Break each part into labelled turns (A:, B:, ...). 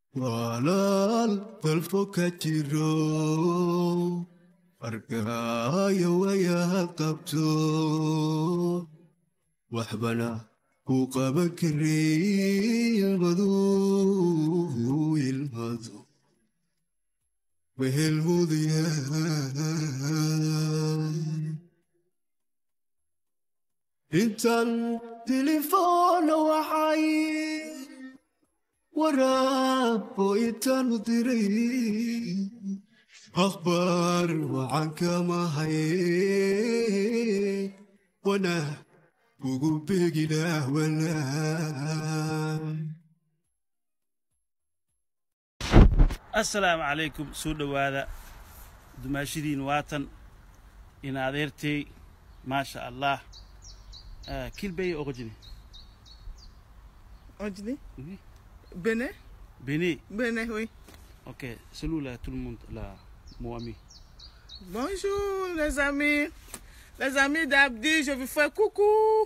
A: walaal dalfo ka jiro arkaayo wayaad qabto waxbana ku qaban karay ilmaduu ilmadu wehelmudayaan intan tilifoona waxay waraabo intaanu diray akhbaar wacan kama haye wanaag ugu beegilah wanaag
B: assalaamu calaykum soo dhowaada dumaashidiin waatan in adeertay maasha allah Ah, kilbeye oqojini
C: Ojdi
B: Oui.
C: Bénin
B: bene
C: Bénin, oui.
B: ok salut là tout le monde là mon ami
C: Bonjour les amis. Les amis d'Abdi, je vous fais coucou.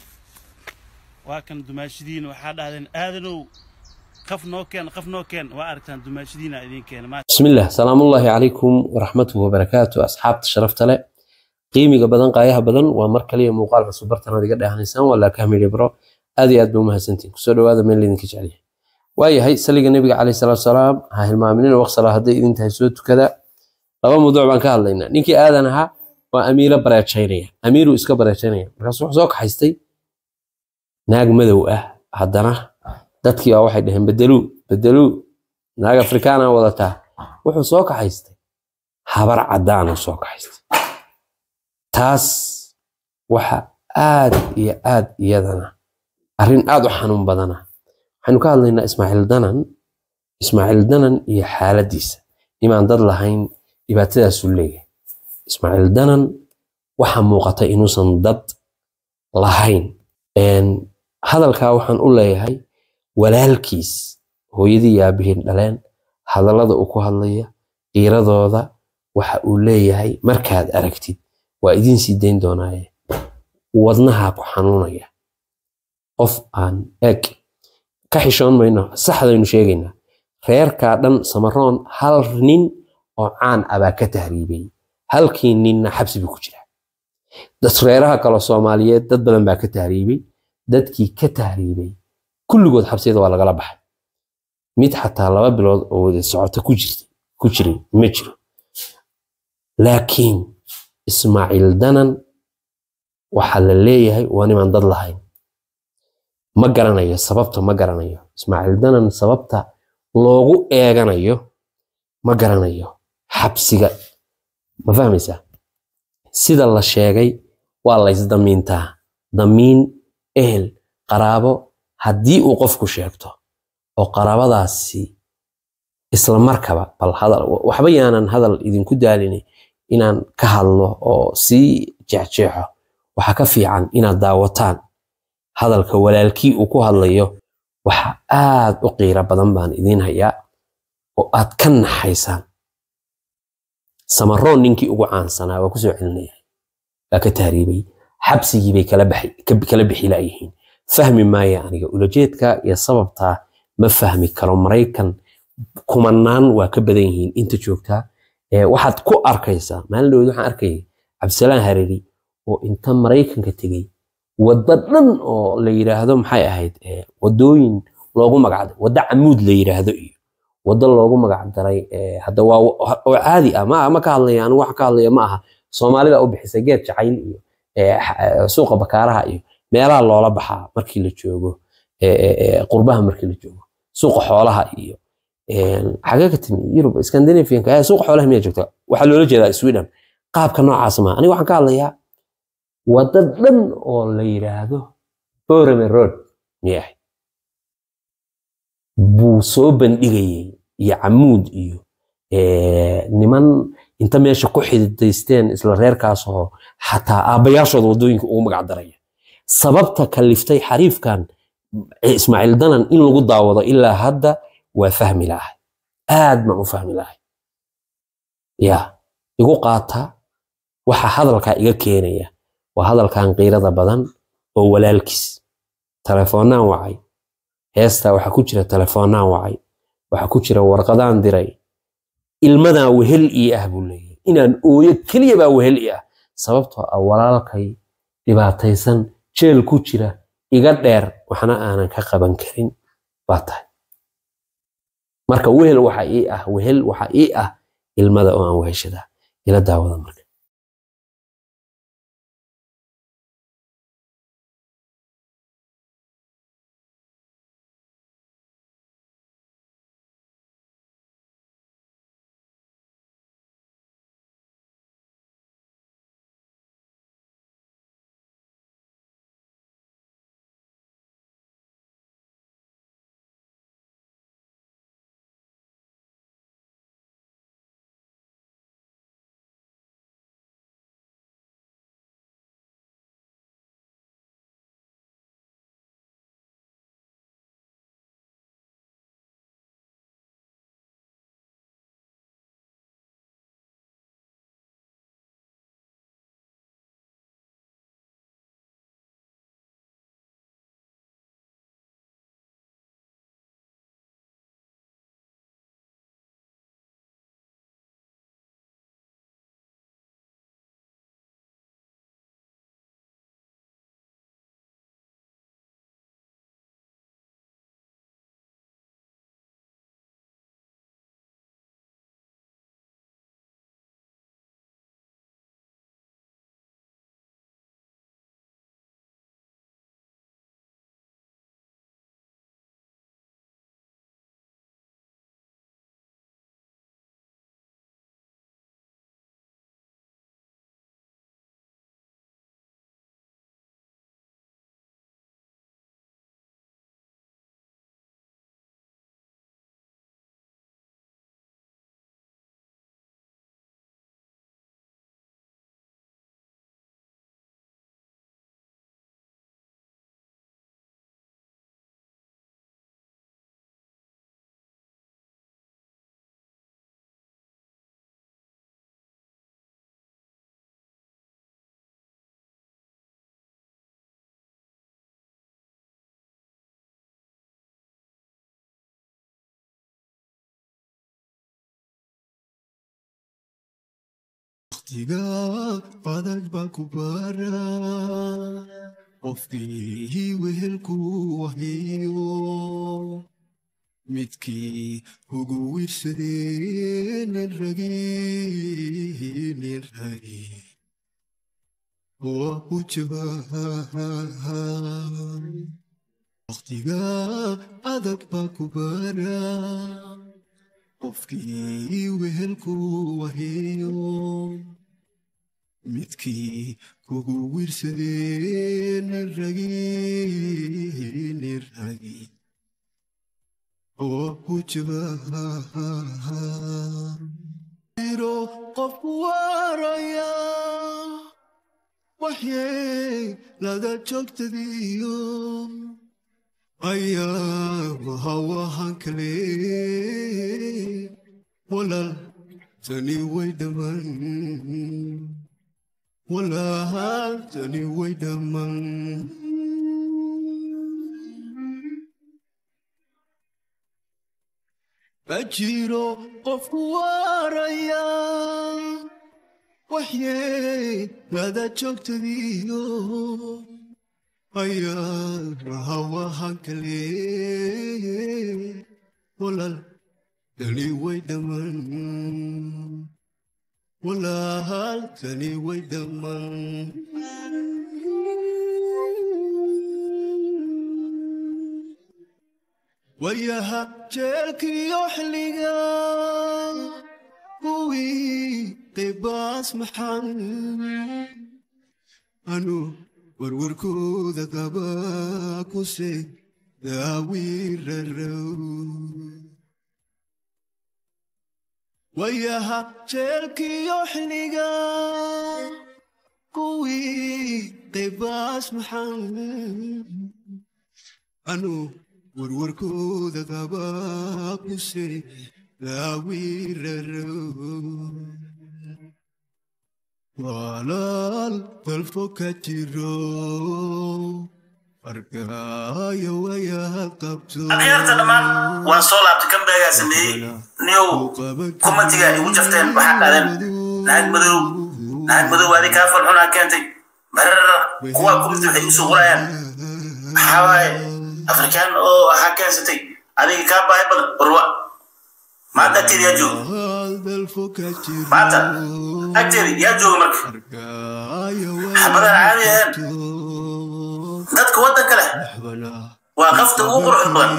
B: waa kan dumaashidiin waxaa dhahdeen aadanow qaf noo keen qaf noo keen waa aragtaan dumaashidiina idin keena ma
D: بسم الله سلام الله عليكم ورحمته وبركاته أصحاب شرفت له qiimiga badan qaayaha badan waa mar kaliya muuqaal cusub bartan aad iga dhehanaysaan waa laakahamidhi bro aad iyo aad ba umahadsantiin kusoo dhawaada meel idinka jeceliya waayahay saliga nebiga caleyhi salaatu wasalaam ha hilmaaminina waqsala hadday idin tahay soo tukada laba mawduuc baan ka hadlaynaa ninkii aadan ahaa waa amiiro bareejaynaya amiiruu iska bareejaynaya markaas wuxuu soo kaxaystay naag madow ah haddana dadkii baa waxay dhaheen bedeluu bedeluu naag afrikaana wadataa wuxuu soo kaxaystay habar caddaanuu soo kaxaystay taas waxa aad iyo aad iyadana arrin aad u xanuun badana waxaynu ka hadlaynaa ismaaciil danan ismaaciil danan iyo xaaladdiisa imaan dad lahayn dhibaatadaasuu leeyahay ismaaciil danan waxa muuqata inuusan dad lahayn Een, hadalkaa waxaan u leeyahay walaalkiis hooyadii iyo aabbihiin dhaleen hadallada uu ku hadlaya qiiradooda waxa uu leeyahay markaad aragtid waa idiin sii dayn doonaaye wadnaha ku xanuunaya qof aan eg ka xishoon mayno saxdaynu sheegaynaa reerkaa dhan samaroon hal nin oo caan ah baa ka tahriibay halkii ninna xabsi buu ku jiraa dad reeraha kale soomaaliyeed dad badan baa ka tahriibay dadkii ka tahriibay kulligood xabsiyada waa lagala baxay mid xataa laba bilood oo wada socota ku jirtay ku jiray ma jiro laakiin ismaaciil danan waxaa la leeyahay waa nimaan dad lahayn ma garanayo sababta ma garanayo ismaaciil danan sababta loogu eeganayo ma garanayo xabsiga ma fahmaysaa sida la sheegay waa laysdamiintaa damiin ehel qaraabo haddii uu qofku sheegto oo qaraabadaasi isla markaba bal hadal waxba yaanan hadal idinku daalinay inaan ka hadlo oo sii jeexjeexo waxaa ka fiican inaad daawataan hadalka walaalkii uu ku hadlayo waxa aad u qiiro badan baan idiin hayaa oo aad ka naxaysaan samaroon ninkii ugu caansanaa waa kusoo celinaya baa ka tahriibay xabsigii bay kala baxi- ka- kala bixi laayihiin fahmi maaya aniga ulajeedka iyo sababtaa ma fahmi karo maraykan kumanaan waa ka badan yihiin inta joogtaa Ee, waxaad ku arkaysaa maalin dhaweed waxaan arkayay cabdisalaan hareri oo inta maraykanka tegey waddo dhan oo la yiraahdo maxay ahayd ee, wadooyin loogu magacdaray waddo camuud la yiraahdo iyo waddo loogu magacdaray ee, hadda waa oo caadi ah ma ma ka hadlaya anigu wax ka hadlaya ma aha soomaalida u bixisay geed jacayl iyo ee, xa- ee, suuqa bakaaraha iyo meelaha loola baxaa markii la joogo ee, ee, ee, qurbaha markii la joogo suuqa xoolaha iyo een, xagee ka timi yurub scandinavianka ee suuqa xoolaha miyaa joogta waxaa loola jeedaa sweden qaabka noocaas maaha aniga waxaan ka hadlayaa waddo dhan oo la yiraahdo borome road miyah buu soo bandhigayay iyo camuud iyo ee, niman inta meesha ku xididaysteen isla reerkaas oo xataa aabbayaashooda waddooyinka ugu magac daraya sababta kaliftay xariifkan ee ismaaciil danan in lagu daawado ilaa hadda waa fahmi lahay aad baan u fahmi lahay ya igu qaata waxa hadalkaa iga keenaya waa hadalkan qiirada badan oo walaalkiis telefoonaan wacay heestaa waxaa ku jira telefoonaan wacay waxaa ku jira warqadaan diray ilmadan wehel ii ah buu leeyahay inaan ooyo keliya baa wehel ii ah sababtoo ah walaalkay dhibaataysan jeel ku jira iga dheer waxna aanan ka qaban karin baa tahay marka wehel waxa ii ah wehel waxa ii ah ilmada oo aan weheshadaa ila daawada marka
A: waqtiga adag baa ku bara qofkii wehelku wahiyo midkii ugu wiirsadee nin ragi nin ragi waa u jawaan waqtiga adag baa ku bara qofkii wehelku wahiyo midkii kugu wiirsadee nin ragi nin ragi oo ku jawaan iro qofku waaraya waxyey lada joogtadiyo ayaa wahawahan kale walaal tani way dhaman walaal tani way dhaman bajiro qofku waaraya waxyey lada joogtadiyo ayaa hawahan kale walaal tani way dhaman walaal tani way dhaman wayaha jeelkiyo xilliga kuwii qibaas maxan anu warwarkooda qaba kuse daawirarow wayaha jeelkiyo xilliga kuwii qibaas maxan anu warwarkooda qaba kuse daawirarow walaal dalfo ka jiro arkaayo wayaad qabto
B: akhyaarta dhammaan waan soo laabtay kambeegaa sameeyey niyow kumatiga igu jafteen waxaa dhaadeen naag madow naag madow adi kaa falxunaa keentay barara kuwaa kumati waxay usoo qorayaan maxaa waaye afrikaan oo ahaa keensatay adiga kaa baahi badan warwa maanta agteeda yaa jooga maanta agteeda yaa jooga marka xabadaan caadi ahayn dadka waddanka leh waa qafta ugu quruxda badan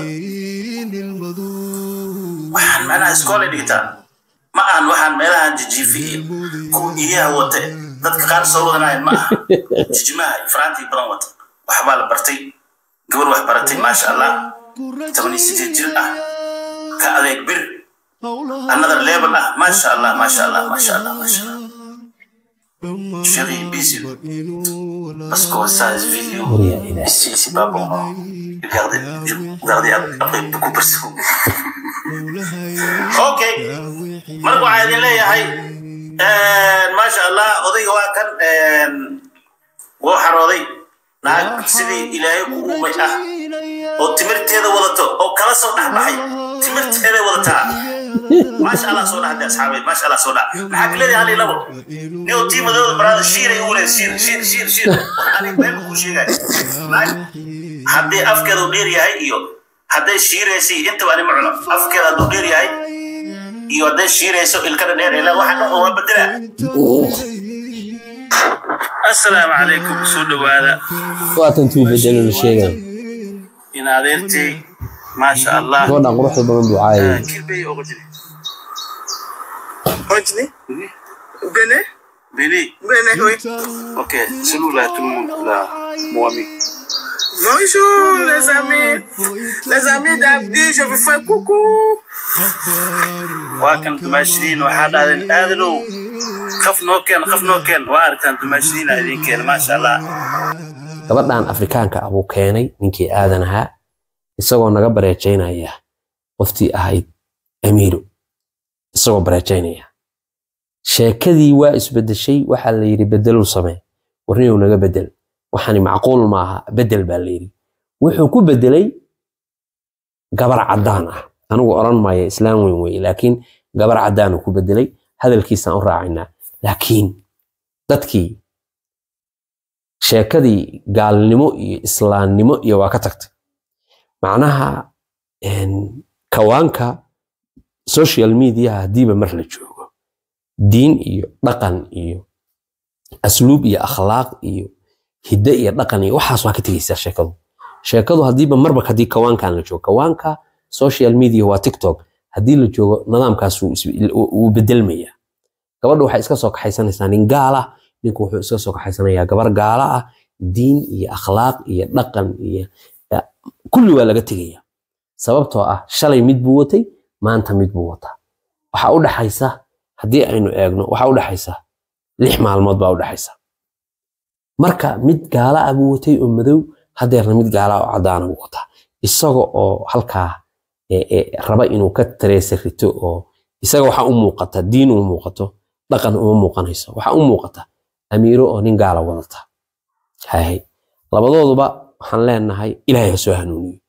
B: waxaan macnaha iskoolay dhigtaa ma ahan waxaan meelahan jijiifi iyo kuwa iyaha wata dadka qaar soo wadanayan ma aha jijimaha iyo faraantii badan wata waxbaa la bartay gabar wax baratay maasha allah toban iyo sideed jir ah ka adeeg bir another level ah maasha allah maasha allah maasha allah maasha allah Chérie, bisous. Parce qu'on ça, ce vidéo, si c'est pas bon, regardez, regardez après beaucoup de personnes. ok, marka waxaa idin leeyahay maasha allah odayga waa kan wuu xarooday naag sidii ilaahay ku uumay ah oo timirteeda wadato oo kala soo dhexbaxay timirteeday wadataa maasha allah soo dhaxday asxaabeed maasha allah soo dhax maxaa ka leedahay hal iyo labo nin oo tiimadooda baraada shiiray ugu leedahay shiir shiir shiir shiir ani been ku sheegay naag haddii afkeeda uu dheer yahay iyo hadday shiiraysay intaba ani ma cuno afkeeda hadduu dheer yahay iyo hadday shiirayso ilkada dheer ilaa waxa dhan oo waa bedelaa assalaamu calaykum soo dhowaada
D: waatan tuu bedelo la sheegay
B: in adeertay maasha allah
D: gabadhan quruxda badan buu caayay
B: kilbey oga jiri
C: Continue. Benin.
B: Béni,
C: Benin, oui.
B: ok, salut là tout le monde, là, mon ami.
C: Bonjour les amis. Les amis d'Abdi, je vous fais coucou.
B: waa kan dumaashidiin waxaa dhahdeen aadanow qaf noo keen qaf noo keen waa aragtaan dumaashidiina idin keena maasha allah
D: gabadhan afrikaanka ah buu keenay ninkii aadan ahaa isagoo naga bareejaynaya qoftii ahayd amiiro isagoo bareejaynaya sheekadii waa isbedeshay waxaa la yidhi bedeluu samee warniyow naga bedel waxaani macquul maaha bedel baa la yidhi wuxuu ku bedelay gabar caddaan ah anigu odhan maayo islaam weyn weye laakiin gabar caddaanuu ku bedelay hadalkiisaan u raacinaa laakiin dadkii sheekadii gaalnimo iyo islaamnimo iyo waa ka tagtay macnaha een, kawaanka social mediaha haddiiba mar la joogo diin iyo dhaqan iyo asluub iyo akhlaaq iyo hidde iyo dhaqan iyo waxaas waa ka tegeysaa sheekadu sheekadu haddiiba marba haddii kawaankan la joogo kawaanka social media waa tiktok haddii la joogo nidaamkaas wuu is- wuu bedelmaya gabadha waxay iska soo kaxaysanaysaa nin gaal ah ninku wuxuu iska soo kaxaysanayaa gabar gaala ah diin iyo akhlaaq iyo dhaqan iyo ya, kulli waa laga tegaya sababtoo ah shalay mid buu watay maanta mid buu wataa waxaa u dhaxaysa haddii aynu eegno waxaa u dhaxaysa lix maalmood baa u dhaxaysa marka mid gaala ah buu watay oo madow hadeerna mid gaala ah oo caddaana buu wataa isaga oo halkaa e- e, raba inuu ka tareesa rito oo isaga waxaa u muuqata diin u muuqato dhaqan uma muuqanayso waxaa u muuqata amiiro oo nin gaala wadata hahay labadooduba waxaan leenahay ilaahay ha soo hanuuniyo